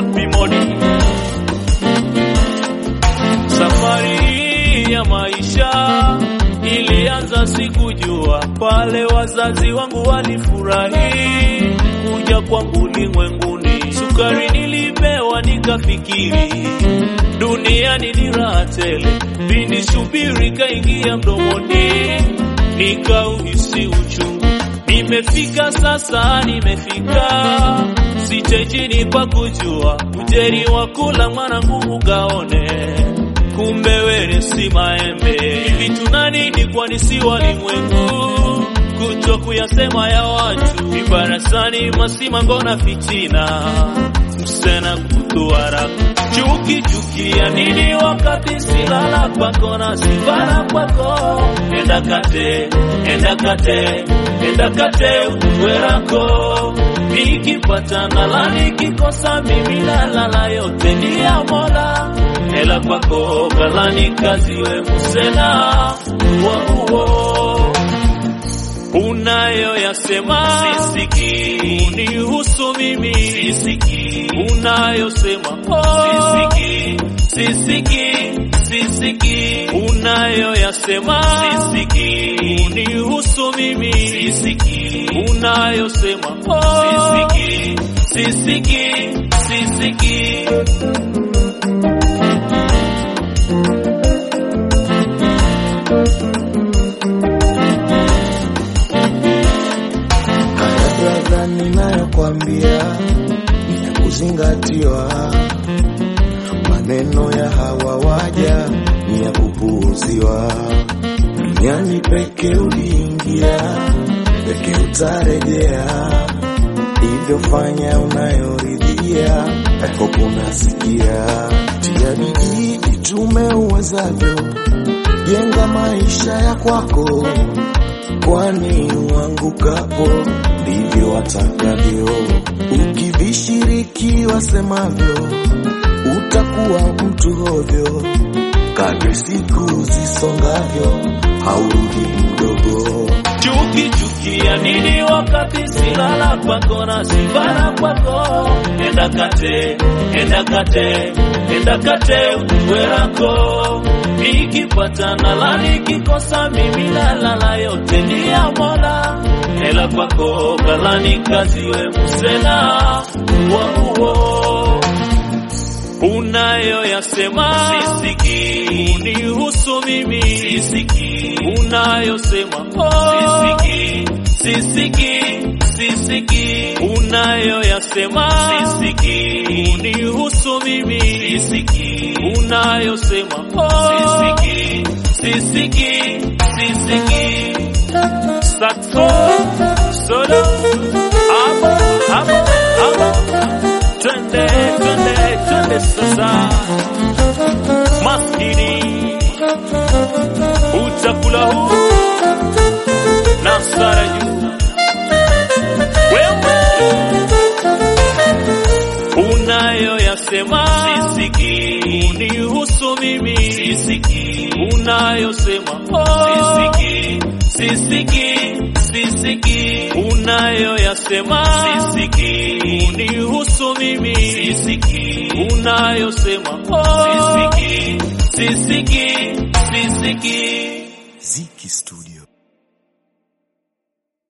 One Bimodi. Safari ya maisha ilianza sikujua, pale wazazi wangu walifurahi kuja kwangu ulimwenguni. Sukari nilipewa nikafikiri duniani ni raha tele, pindi subiri kaingia mdomoni, nikauhisi uchungu. Nimefika sasa, nimefika sitejini pa kujua ujeri wa kula mwanangu ugaone kumbe were si maembe. Hivi tuna nini kwani si walimwengu? Kutwa kuyasema ya watu vibarasani, masimango na fitina, msena kutuara chuki chuki ya nini wakati silala kwako na sivara kwako. Enda kate, enda kate, enda kate utuwerako nikipata nala nikikosa mimi nalala yote ni ya Mola hela kwako kalani kazi we musena wauo unayoyasema sisiki unihusu mimi sisiki unayosema oh. sisiki sisiki sisiki unayoyasema sisiki unihusu mimi sisiki unayosema oh. sisiki sisiki sisiki Haya brother, ninayokwambia ni ya kuzingatiwa. Maneno ya hawa waja ni ya kupuuziwa. Duniani peke uliingia, peke utarejea. Hivyo fanya unayoridhia, yako kunasikia. Tia bidii, jitume uwezavyo, jenga maisha ya kwako kwani uangukapo ndivyo watakavyo. Ukivishiriki wasemavyo, utakuwa mtu hovyo. Kadri siku zisongavyo, haurudi mdogo. chuki chuki ya nini wakati silala kwako na sivara kwako enda kate enda kate enda kate utuwerako nikipata nala nikikosa mimi nalala yote ni ya Mola hela kwako kalani kazi we musena wauo unayoyasema sisiki unihusu mimi sisiki unayosema oh. sisiki sisiki sisiki unayoyasema sisiki unihusu mimi sisiki unayosema oh. sisiki sisiki sisiki saxo solo amo amo amo twende twende twende sasa maskini utakula huu na msara juu wewe unayoyasema sisiki unihusu mimi sisiki unayosema oh. sisiki sisiki sisiki unayoyasema sisiki unihusu mimi sisiki unayosema oh. sisiki sisiki sisiki Ziki Studio.